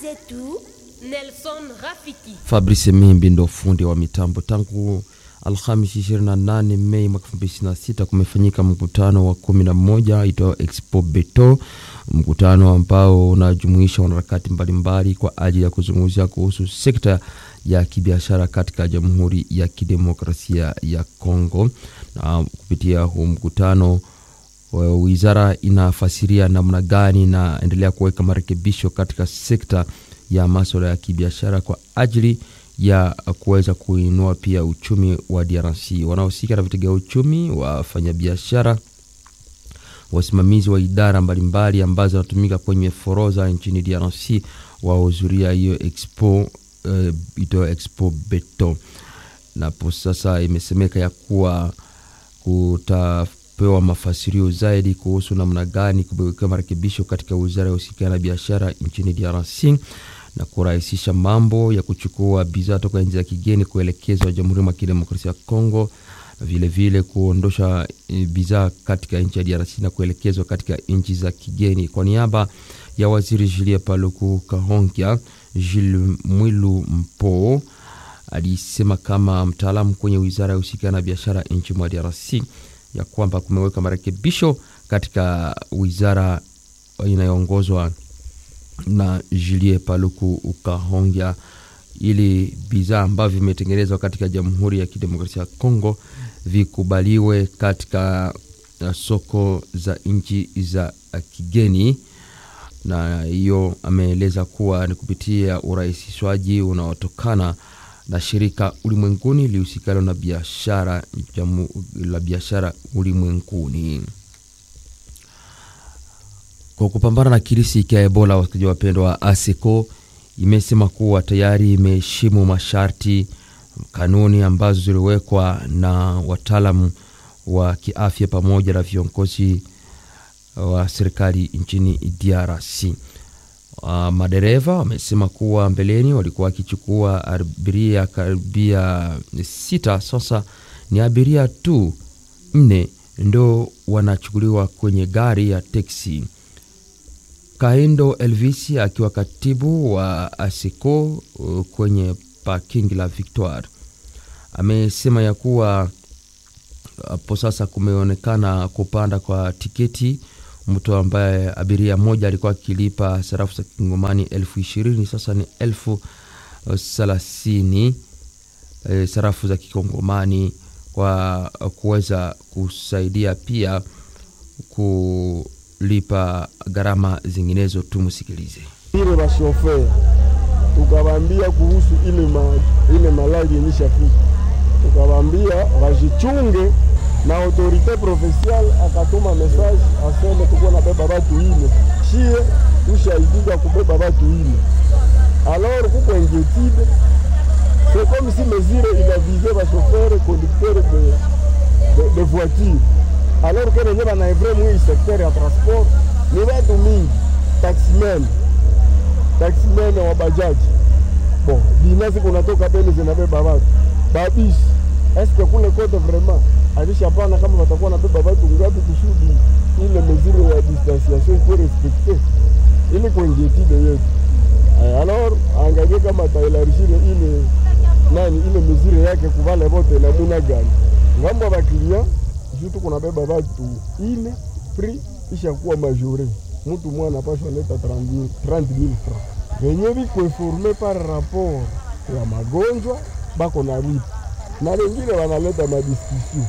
zetu Nelson Rafiki. Fabrice Mimbi ndo fundi wa mitambo. Tangu Alhamisi 28 Mei mwaka 2026 kumefanyika mkutano wa 11 itao Expo Beto, mkutano ambao unajumuisha wanaharakati mbalimbali kwa ajili ya kuzungumzia kuhusu sekta ya kibiashara katika Jamhuri ya Kidemokrasia ya Kongo. Na kupitia huu mkutano wizara inafasiria namna gani inaendelea kuweka marekebisho katika sekta ya maswala ya kibiashara kwa ajili ya kuweza kuinua pia uchumi wa DRC. Wanaohusika na vitega uchumi, wafanyabiashara, wasimamizi wa idara mbalimbali ambazo zinatumika kwenye foroza nchini DRC wahudhuria hiyo expo uh, ito expo Beto, napo sasa imesemeka ya kuwa kutapewa mafasirio zaidi kuhusu namna gani kuwekewa marekebisho katika wizara ya uhusiana na biashara nchini DRC na kurahisisha mambo ya kuchukua bidhaa toka nchi za kigeni kuelekezwa Jamhuri ya Kidemokrasia ya Kongo, na vilevile kuondosha bidhaa katika nchi ya DRC na kuelekezwa katika nchi za kigeni. Kwa niaba ya waziri Julie Paluku Kahongya, Jules Mwilu Mpo alisema kama mtaalamu kwenye wizara ya uhusiana na biashara nchi mwa DRC ya kwamba kumeweka marekebisho katika wizara inayoongozwa na Julie Paluku Ukahongya ili bidhaa ambavyo vimetengenezwa katika Jamhuri ya Kidemokrasia ya Kongo vikubaliwe katika soko za nchi za kigeni, na hiyo ameeleza kuwa ni kupitia urahisishwaji unaotokana na shirika ulimwenguni lihusikalo na biashara la biashara ulimwenguni kwa kupambana na kirisi cha Ebola. Wasikilizaji wapendwa wa ASECO imesema kuwa tayari imeheshimu masharti, kanuni ambazo ziliwekwa na wataalamu wa kiafya pamoja na viongozi wa serikali nchini DRC. Uh, madereva wamesema kuwa mbeleni walikuwa wakichukua abiria karibia sita, sasa ni abiria tu nne ndo wanachukuliwa kwenye gari ya teksi. Kaindo Elvis akiwa katibu wa ASECO kwenye parking la Victoire amesema ya kuwa hapo sasa kumeonekana kupanda kwa tiketi. Mtu ambaye abiria moja alikuwa akilipa sarafu za kingomani elfu ishirini sasa ni elfu thelathini e, sarafu za kikongomani kwa kuweza kusaidia pia ku lipa gharama zinginezo. Tumsikilize ile bashofer tukawambia kuhusu ile, ma, ile malali yenishafika, tukawambia wajichunge, na autorite provinciale akatuma message aseme tuko na beba batu ine shie tushaidiga kubeba batu ine alors kuko inquiétude c'est comme si mesure il a visé bashofer conducteur de, de, de voiture alors que wenye banaevre mwi sekter ya transport ni watu mingi, taximen taximen wa bajaji bon binasi kunatoka beni zinabeba watu babisi eske kule kote vraiment alishapana kama watakuwa nabeba watu ngapi kusudi ile mesure ya distanciation ikuwe respekte ili kuingietide yetu alors angalie kama tailarishire ile nani ile mesure yake kuvale vote namuna gani ngambo ya baklia jutu kunabeba batu ile prix ishakuwa majore, mtu mwana anapashwa leta 30000 francs venye biko informe par rapport ya magonjwa bako na lipa na wengine wanaleta madiskusio.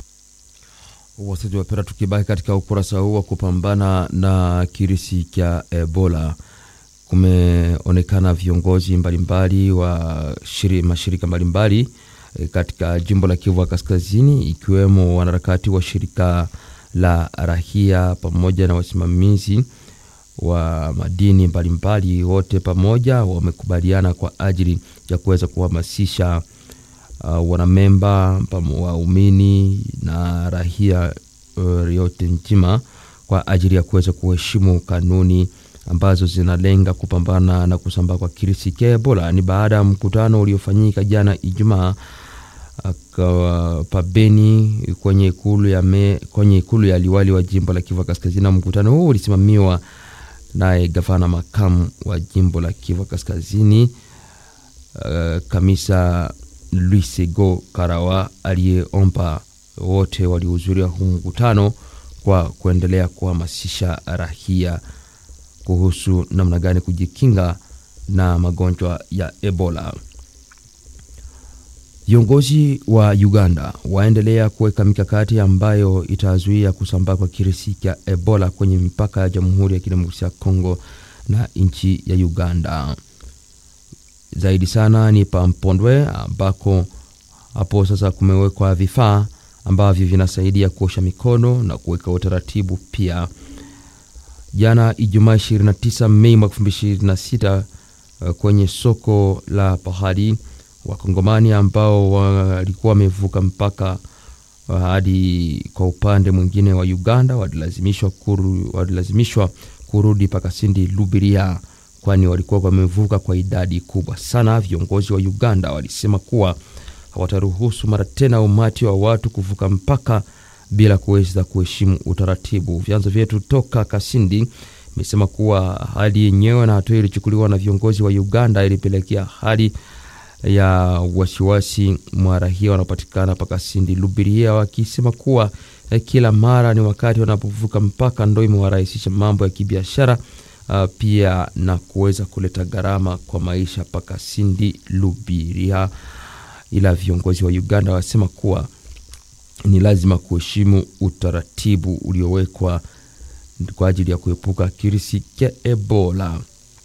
Wasaji wapera, tukibaki katika ukurasa huu wa kupambana na kirisi cha Ebola, kumeonekana viongozi mbalimbali wa shiri, mashirika mbalimbali katika jimbo la Kivu Kaskazini, ikiwemo wanaharakati wa shirika la rahia pamoja na wasimamizi wa madini mbalimbali, wote pamoja wamekubaliana kwa ajili ya kuweza kuhamasisha uh, wanamemba waumini na rahia uh, yote nzima kwa ajili ya kuweza kuheshimu kanuni ambazo zinalenga kupambana na kusambaa kwa kirisi cha Ebola. Ni baada ya mkutano uliofanyika jana Ijumaa pabeni kwenye ikulu ya me, kwenye ikulu ya liwali wa jimbo la Kivu Kaskazini. Mkutano huu ulisimamiwa naye gavana makamu wa jimbo la Kivu Kaskazini uh, Kamisa Luisego Karawa aliyeomba wote waliohudhuria huu mkutano kwa kuendelea kuhamasisha rahia kuhusu namna gani kujikinga na magonjwa ya Ebola. Viongozi wa Uganda waendelea kuweka mikakati ambayo itazuia kusambaa kwa kirusi cha Ebola kwenye mipaka ya Jamhuri ya Kidemokrasia ya Kongo na nchi ya Uganda. Zaidi sana ni Pampondwe ambako hapo sasa kumewekwa vifaa ambavyo vinasaidia kuosha mikono na kuweka utaratibu pia. Jana Ijumaa 29 Mei mwaka 2026 kwenye soko la Pahadi Wakongomani ambao walikuwa wamevuka mpaka hadi kwa upande mwingine wa Uganda walilazimishwa kuru, walilazimishwa kurudi Pakasindi Lubiria, kwani walikuwa wamevuka kwa idadi kubwa sana. Viongozi wa Uganda walisema kuwa hawataruhusu mara tena umati wa watu kuvuka mpaka bila kuweza kuheshimu utaratibu. Vyanzo vyetu toka Kasindi imesema kuwa hali yenyewe na hatua ilichukuliwa na viongozi wa Uganda ilipelekea hali ya wasiwasi mwa raia wanaopatikana Pakasindi Lubiria, wakisema kuwa eh, kila mara ni wakati wanapovuka mpaka ndo imewarahisisha mambo ya kibiashara uh, pia na kuweza kuleta gharama kwa maisha Pakasindi Lubiria. Ila viongozi wa Uganda wasema kuwa ni lazima kuheshimu utaratibu uliowekwa kwa ajili ya kuepuka kirisi cha Ebola.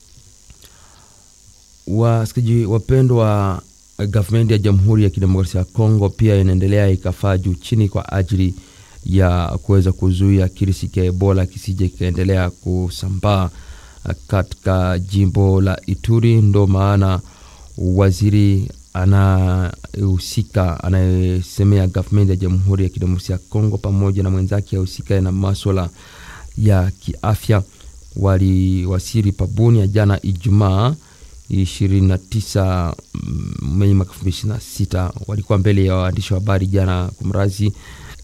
Wasikilizaji wapendwa, gavumenti ya Jamhuri ya Kidemokrasia ya Kongo pia inaendelea ikafaa juu chini kwa ajili ya kuweza kuzuia kirisi cha Ebola kisije kikaendelea kusambaa katika jimbo la Ituri. Ndo maana waziri anahusika anayesemea gavumenti ya Jamhuri ya Kidemokrasia ya Kongo pamoja na mwenzake ahusikae na maswala ya kiafya waliwasili pabuni ya jana Ijumaa 29 Mei mwaka 2026 walikuwa mbele ya waandishi wa habari jana kumrazi,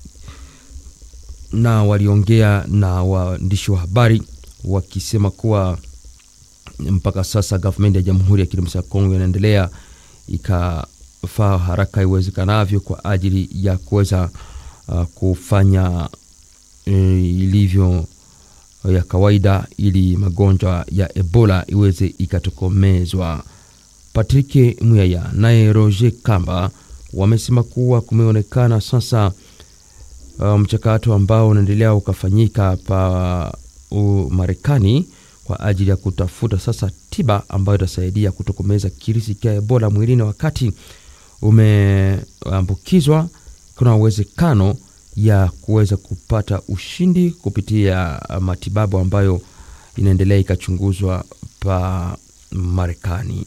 na waliongea na waandishi wa habari wakisema kuwa mpaka sasa gavumenti ya Jamhuri ya Kidemokrasia ya Kongo inaendelea ikafaa haraka iwezekanavyo kwa ajili ya kuweza uh, kufanya uh, ilivyo ya kawaida ili magonjwa ya Ebola iweze ikatokomezwa. Patrick Muyaya naye Roger Kamba wamesema kuwa kumeonekana sasa mchakato um, ambao unaendelea ukafanyika pa uh, Marekani kwa ajili ya kutafuta sasa tiba ambayo itasaidia kutokomeza kirisi cha Ebola mwilini wakati umeambukizwa. Kuna uwezekano ya kuweza kupata ushindi kupitia matibabu ambayo inaendelea ikachunguzwa pa Marekani.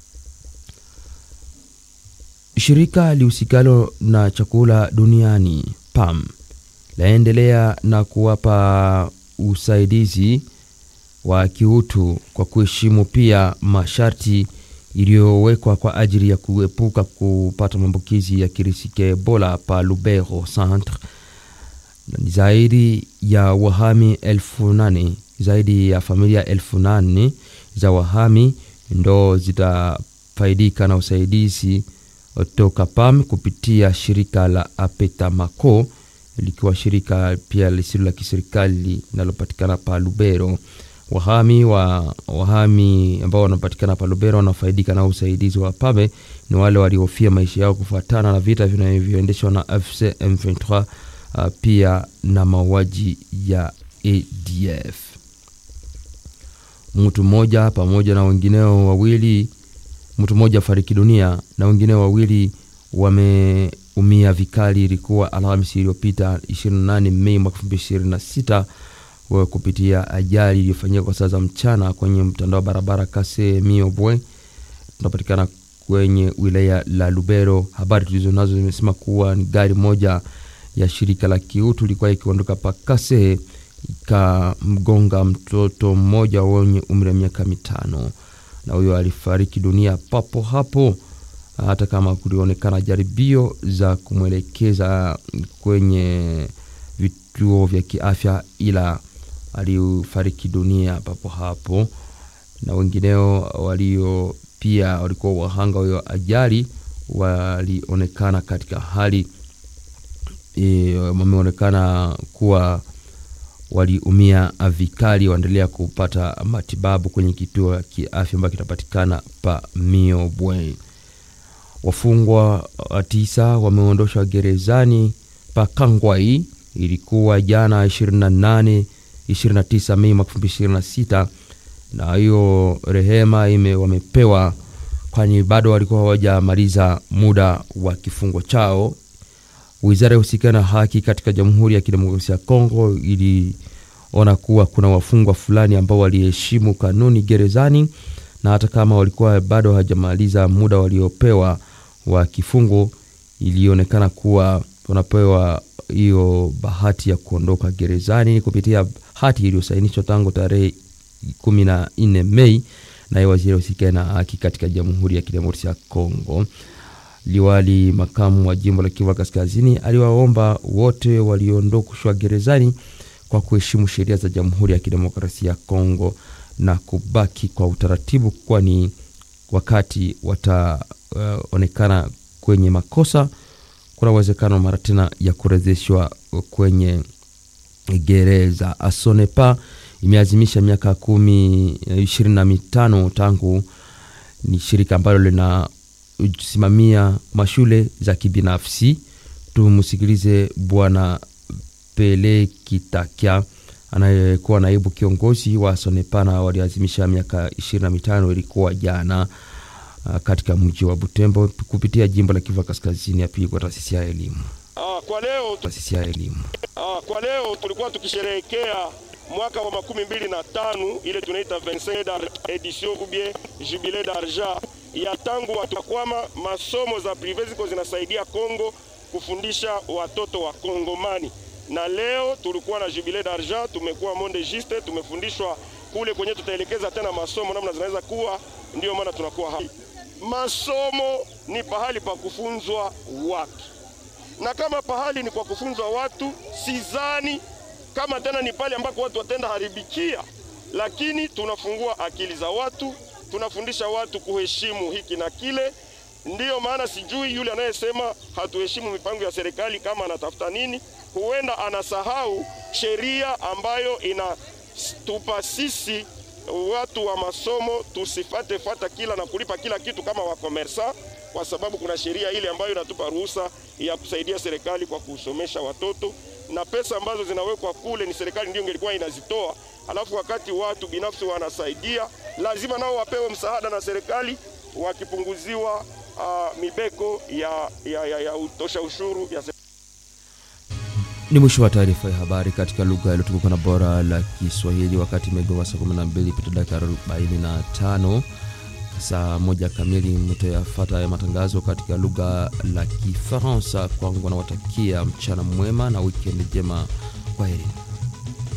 Shirika lihusikalo na chakula duniani PAM laendelea na kuwapa usaidizi wa kiutu kwa kuheshimu pia masharti iliyowekwa kwa ajili ya kuepuka kupata maambukizi ya kirisi cha Ebola pa Lubero Centre. Zaidi ya wahami elfu nane zaidi ya familia elfu nane za wahami ndo zitafaidika na usaidizi toka PAM kupitia shirika la Apetamaco likiwa shirika pia lisilo la kiserikali linalopatikana pa Lubero. Wahami wa wahami ambao wanapatikana pa Lubero wanafaidika na usaidizi wa PAME ni wale waliohofia maisha yao kufuatana na vita vinavyoendeshwa na AFC M23 Uh, pia na mauaji ya ADF. Mtu mmoja pamoja na wengineo wawili, mtu mmoja fariki dunia na wengineo wawili wameumia vikali. Ilikuwa Alhamisi iliyopita 28 Mei mwaka 2026 kupitia ajali iliyofanyika kwa saa za mchana kwenye mtandao wa barabara Kase Miobwe, tunapatikana kwenye wilaya la Lubero. Habari tulizo nazo zimesema kuwa ni gari moja ya shirika la kiutu ilikuwa ikiondoka Pakase ikamgonga mtoto mmoja wenye umri wa miaka mitano, na huyo alifariki dunia papo hapo, hata kama kulionekana jaribio za kumwelekeza kwenye vituo vya kiafya, ila alifariki dunia papo hapo, na wengineo walio pia walikuwa wahanga wa ajali walionekana katika hali e, wameonekana kuwa waliumia vikali, waendelea kupata matibabu kwenye kituo cha afya ambacho kinapatikana pa Miobwe. Wafungwa tisa wameondoshwa gerezani pa Kangwai, ilikuwa jana 28 29 Mei mwaka 2026 na hiyo rehema ime wamepewa kwani bado walikuwa hawajamaliza muda wa kifungo chao. Wizara ya husika na haki katika Jamhuri ya Kidemokrasia ya Kongo iliona kuwa kuna wafungwa fulani ambao waliheshimu kanuni gerezani, na hata kama walikuwa bado hawajamaliza muda waliopewa wa kifungo, ilionekana kuwa wanapewa hiyo bahati ya kuondoka gerezani kupitia hati iliyosainishwa tangu tarehe kumi na nne Mei naye waziri husika na haki katika Jamhuri ya Kidemokrasia ya Kongo. Liwali makamu wa jimbo la Kivu Kaskazini aliwaomba wote waliondoshwa gerezani kwa kuheshimu sheria za Jamhuri ya Kidemokrasia ya Kongo na kubaki kwa utaratibu, kwani wakati wataonekana uh, kwenye makosa kuna uwezekano mara tena ya kurejeshwa kwenye gereza. Asonepa imeazimisha miaka kumi ishirini na mitano tangu ni shirika ambalo linasimamia mashule za kibinafsi. Tumsikilize Bwana Pele Kitakya anayekuwa naibu kiongozi wa Sonepana. Waliazimisha miaka ishirini na mitano ilikuwa jana katika mji wa Butembo kupitia jimbo la Kivu Kaskazini ya pili kwa taasisi ya elimu. Ah, kwa leo taasisi ya elimu. Ah, kwa leo tulikuwa tukisherehekea mwaka wa makumi mbili na tano ile tunaita 25 edition ou bien jubilé d'argent ya tangu watu kwama masomo za prive ziko zinasaidia Kongo kufundisha watoto wa Kongomani, na leo tulikuwa na jubilé d'argent, tumekuwa monde juste, tumefundishwa kule kwenye tutaelekeza tena masomo namna zinaweza kuwa. Ndiyo maana tunakuwa hapa. Masomo ni pahali pa kufunzwa watu, na kama pahali ni kwa kufunzwa watu, sizani kama tena ni pale ambako watu watenda haribikia, lakini tunafungua akili za watu, tunafundisha watu kuheshimu hiki na kile. Ndiyo maana sijui yule anayesema hatuheshimu mipango ya serikali kama anatafuta nini, huenda anasahau sheria ambayo inatupa sisi watu wa masomo tusifate fata kila na kulipa kila kitu kama wakomersa, kwa sababu kuna sheria ile ambayo inatupa ruhusa ya kusaidia serikali kwa kusomesha watoto na pesa ambazo zinawekwa kule ni serikali ndio ingelikuwa inazitoa. Alafu wakati watu binafsi wanasaidia, lazima nao wapewe msaada na serikali, wakipunguziwa uh, mibeko ya, ya, ya, ya utosha ushuru ya Ni mwisho wa taarifa ya habari katika lugha iliyotukuka na bora la Kiswahili, wakati imegonga saa 12 pita dakika 45 saa moja kamili mtayafata ya matangazo katika lugha la Kifaransa. Kwangu nawatakia mchana mwema na wikendi njema. Kwaheri.